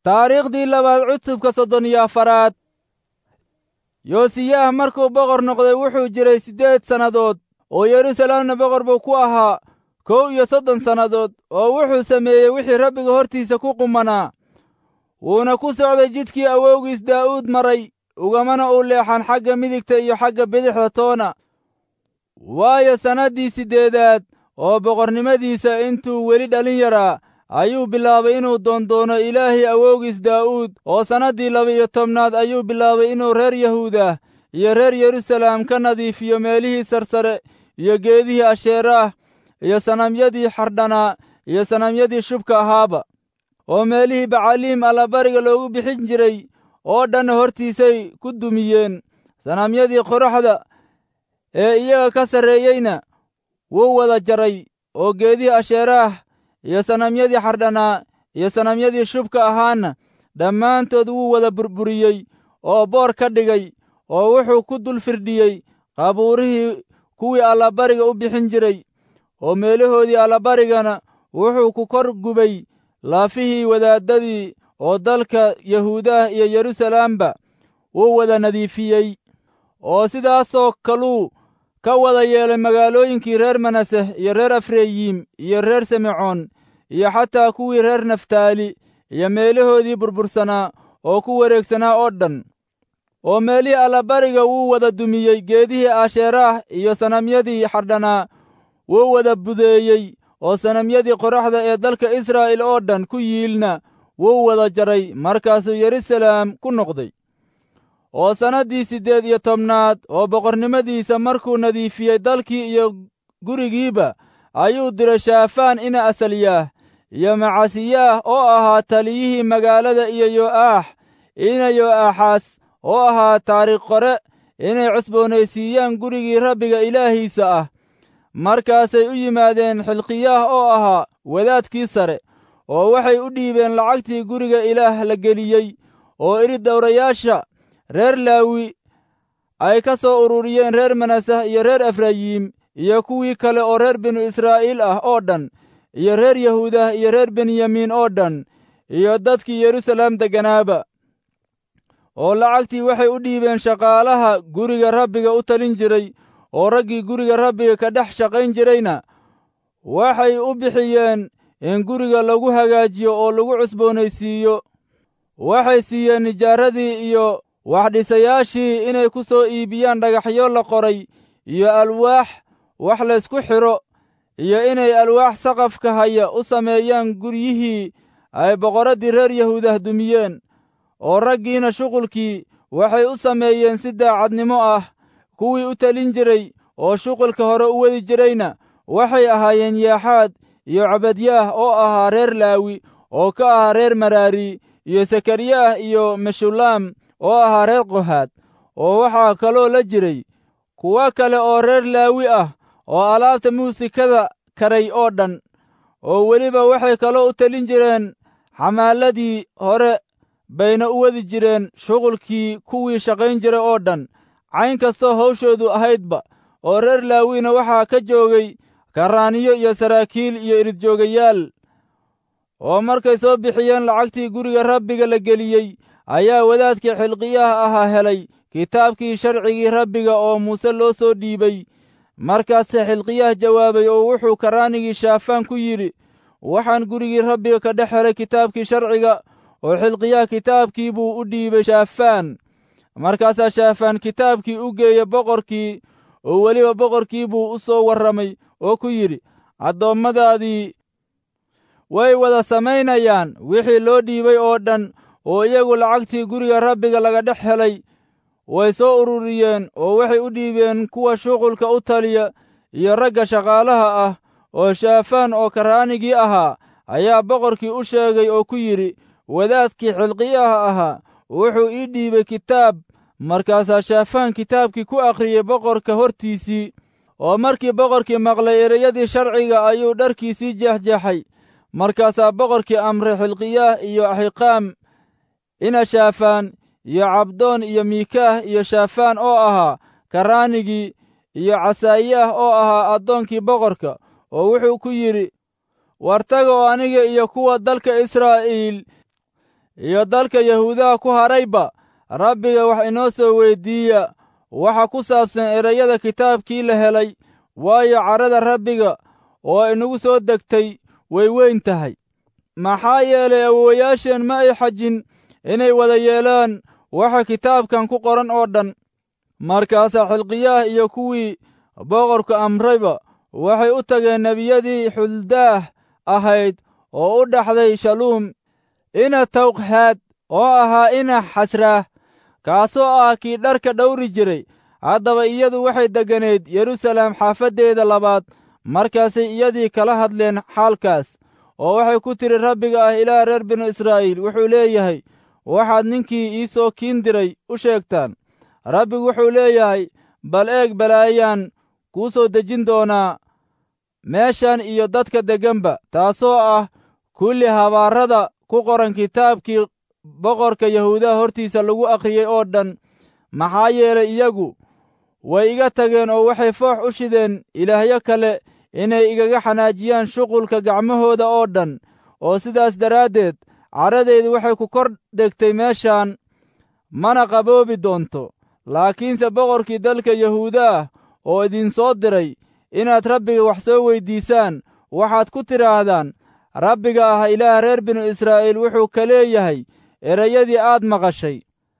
taariikhdii labaad cutubka soddon iyo afaraad yoosiyaah markuu boqor noqday wuxuu jiray siddeed sannadood oo yeruusaalemna boqor buu ku ahaa kow iyo soddon sannadood oo wuxuu sameeyey wixii rabbiga hortiisa ku qumanaa wuuna ku socday jidkii awowgiis daa'uud maray ugamana u leexan xagga midigta iyo xagga bidixda toona waayo sannaddii siddeedaad oo boqornimadiisa intuu weli dhalin yaraa ayuu bilaabay inuu doondoono ilaahii awowgiis daa'uud oo sannaddii laba-iyo tobnaad ayuu bilaabay inuu reer yahuudah iyo reer yeruusaalem ka nadiifiyo meelihii sarsare iyo geedihii asheeraah iyo sanamyadii xardhanaa iyo sanamyadii shubka ahaaba oo meelihii bacaliim allabariga loogu bixin jiray oo dhanna hortiisay ku dumiyeen sanamyadii qoraxda ee iyaga ka sarreeyeyna wuu wada jaray oo geedihii asheeraah iyo sanamyadii xardhanaa iyo sanamyadii shubka ahaana dhammaantood wuu wada burburiyey oo boor ka dhigay oo wuxuu ku dul firdhiyey qabuurihii kuwii allabariga u bixin jiray oo meelahoodii allabarigana wuxuu ku kor gubay laafihii wadaaddadii oo dalka yahuudaah iyo yeruusaalamba wuu wada nadiifiyey oo sidaasoo kaluu ka wada yeelay magaalooyinkii reer manaseh iyo reer afreyiim iyo reer simecoon iyo xataa kuwii reer naftaali iyo meelahoodii burbursanaa oo ku wareegsanaa oo dhan oo meelihii allabariga wuu wada dumiyey geedihii asheeraah iyo sanamyadii xardhanaa wuu wada budeeyey oo sanamyadii qoraxda ee dalka israa'iil oo dhan ku yiilna wuu wada jaray markaasuu yeruusaalem ku noqday oo sannaddii siddeed iyo tobnaad oo boqornimadiisa markuu nadiifiyey dalkii iyo gurigiiba ayuu diray shaafaan ina asalyaah iyo macasiyaah oo ahaa taliyihii magaalada iyo yo'aax ina yo'aaxaas oo ahaa taariikh qore inay cusboonaysiiyaan gurigii rabbiga ilaahiisa ah markaasay u yimaadeen xilqiyaah oo ahaa wadaadkii sare oo waxay u dhiibeen lacagtii guriga ilaah la geliyey oo idhi dawrayaasha reer laawi ay ka soo ururiyeen reer manasah iyo reer efrayiim iyo kuwii kale oo reer binu israa'iil ah oo dhan iyo reer yahuudah iyo reer benyamiin oo dhan iyo dadkii yeruusaalem degganaaba oo lacagtii waxay u dhiibeen shaqaalaha guriga rabbiga u talin jiray oo raggii guriga rabbiga ka dhex shaqayn jirayna waxay u bixiyeen in guriga lagu hagaajiyo oo lagu cusboonaysiiyo waxay siiyeen nijaaradii iyo waxdhisayaashii inay ku soo iibiyaan dhagaxyo la qoray iyo alwaax wax laysku xidho iyo inay alwaax saqafka haya u sameeyaan guryihii ay boqorraddii reer yahuudah dumiyeen oo raggiina shuqulkii waxay u sameeyeen si daacadnimo ah kuwii u talin jiray oo shuqulka hore u wadi jirayna waxay ahaayeen yaaxaad iyo cabadyaah oo ahaa reer laawi oo ka ahaa reer maraari iyo sakariyaah iyo meshulaam oo ahaa reer qohaad oo waxaa kaloo la jiray kuwo kale oo reer laawi ah oo alaabta muusikada karay oo dhan oo weliba waxay kaloo u talin jireen xamaaladii hore bayna u wadi jireen shuqulkii kuwii shaqayn jiray oo dhan cayn kastoo hawshoodu ahaydba oo reer laawina waxaa ka joogay karaaniyo iyo saraakiil iyo iridjoogayaal oo markay soo bixiyeen lacagtii guriga rabbiga la geliyey ayaa wadaadkii xilqiyaha ahaa helay kitaabkii sharcigii rabbiga oo muuse loo soo dhiibay markaase xilqiyaah jawaabay oo wuxuu karaanigii shaafaan ku yidhi waxaan gurigii rabbiga ka dhex helay kitaabkii sharciga oo xilqiyaah kitaabkii buu u dhiibay shaafaan markaasaa shaafaan kitaabkii u geeyey boqorkii oo weliba boqorkii buu u soo warramay oo ku yidhi addoommadaadii way wada samaynayaan wixii loo dhiibay oo dhan oo iyagu lacagtii guriga rabbiga laga dhex helay way soo ururiyeen oo waxay u dhiibeen kuwa shuqulka u taliya iyo ragga shaqaalaha ah oo shaafaan oo karaanigii ahaa ayaa boqorkii u sheegay oo ku yidhi wadaadkii xilqiyaha ahaa wuxuu ii dhiibay kitaab markaasaa shaafaan kitaabkii ku akhriyey boqorka hortiisii oo markii boqorkii maqlay ereyadii sharciga ayuu dharkiisii jeexjeexay markaasaa boqorkii amray xilqiyaah iyo axiqaam ina shaafaan iyo cabdoon iyo miikaah iyo shaafaan oo ahaa karaanigii iyo casaayaah oo ahaa addoonkii boqorka oo wuxuu ku yidhi wartaga oo aniga iyo kuwa dalka israa'iil iyo dalka yahuudaha ku harayba rabbiga wax inoo soo weyddiiya waxa ku saabsan ereyada kitaabkii la helay waayo carrada rabbiga oo inagu soo degtay way weyn tahay maxaa yeelay awowayaasheen ma ay xajin inay wada yeelaan waxa kitaabkan ku qoran oo dhan markaasaa xilqiyaah iyo kuwii boqorka amrayba waxay u tageen nebiyadii xuldaah ahayd oo u dhaxday shaluum ina tawqhaad oo ahaa ina xasraah kaasoo ah kii dharka dhawri jiray haddaba iyadu waxay degganayd yeruusaalem xaafaddeeda labaad markaasay iyadii kala hadleen xaalkaas oo waxay ku tidhi rabbiga ah ilaah reer binu israa'iil wuxuu leeyahay waxaad ninkii ii soo kiin diray u sheegtaan rabbigu wuxuu leeyahay bal eeg balaayaan kuu soo dejin doonaa meeshan iyo dadka degganba taasoo ah kulli habaarrada ku qoran kitaabkii boqorka yahuudaha hortiisa lagu akhriyey oo dhan maxaa yeelay iyagu way iga tageen oo waxay foox u shideen ilaahyo kale inay igaga xanaajiyaan shuqulka gacmahooda oo dhan oo sidaas daraaddeed carradaydu waxay ku kor degtay meeshaan mana qaboobi doonto laakiinse boqorkii dalka yahuudaah oo idinsoo diray inaad rabbiga wax soo weyddiisaan waxaad ku tidhaahdaan rabbiga ah ilaah reer binu israa'iil wuxuu ka leeyahay erayadii aad maqashay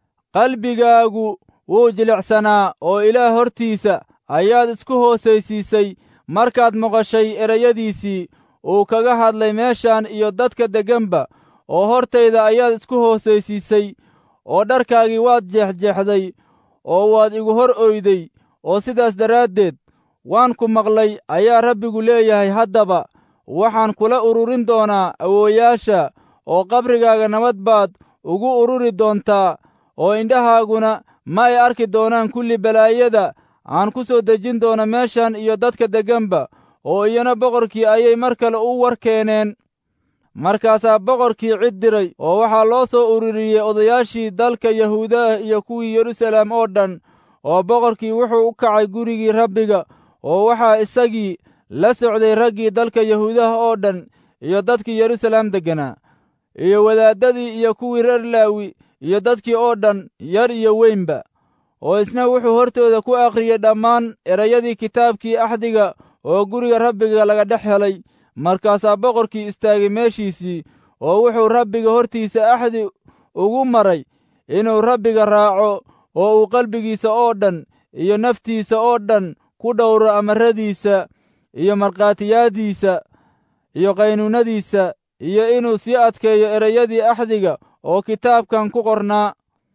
qalbigaagu wuu jilicsanaa oo ilaah hortiisa ayaad isku hoosaysiisay markaad maqashay erayadiisii uu kaga hadlay meeshan iyo dadka degganba oo hortayda ayaad isku hoosaysiisay oo dharkaagii waad jeexjeexday oo waad igu hor oyday oo sidaas daraaddeed waan ku maqlay ayaa rabbigu leeyahay haddaba waxaan kula ururin doonaa awooyaasha oo qabrigaaga nabad baad ugu ururi doontaa oo indhahaaguna ma ay arki doonaan kulli balaayada aan ku soo dejin doono meeshan iyo dadka degganba oo iyana boqorkii ayay mar kale u war keeneen markaasaa boqorkii cid diray oo waxaa loo soo ururiyey odayaashii dalka yahuudaah iyo kuwii yeruusaalem oo dhan oo boqorkii wuxuu u kacay gurigii rabbiga oo waxaa isagii la socday raggii dalka yahuudaha oo dhan iyo dadkii yeruusaalem degganaa iyo wadaaddadii iyo kuwii reer laawi iyo dadkii oo dhan yar iyo weynba oo isna wuxuu hortooda ku akhriyey dhammaan erayadii kitaabkii axdiga oo guriga rabbiga laga dhex helay markaasaa boqorkii istaagay meeshiisii oo wuxuu rabbiga hortiisa axdi ugu maray inuu rabbiga raaco oo uu qalbigiisa oo dhan iyo naftiisa oo dhan ku dhowro amaradiisa iyo markhaatiyaaddiisa iyo qaynuunnadiisa iyo inuu sii adkeeyo erayadii axdiga oo kitaabkan ku qornaa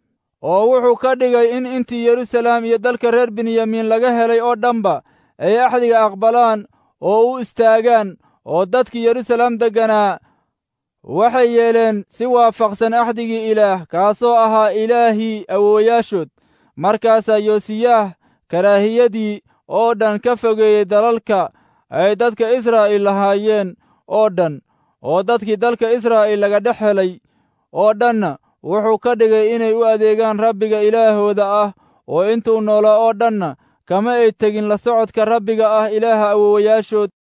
oo wuxuu ka dhigay in intii yeruusaalem iyo dalka reer benyamiin laga helay oo dhanba ay axdiga aqbalaan oo u istaagaan oo dadkii yeruusaalem degganaa waxay yeeleen si waafaqsan axdigii ilaah kaasoo ahaa ilaahii awoowayaashood markaasaa yoosiyaah karaahiyadii oo dhan ka fogeeyey dalalka ay dadka israa'iil lahaayeen oo dhan oo dadkii dalka israa'iil laga dhex helay oo dhanna wuxuu ka dhigay inay u adeegaan rabbiga ilaahooda ah oo intuu noolaa oo dhanna kama ay tegin la socodka rabbiga ah ilaaha awoowayaashood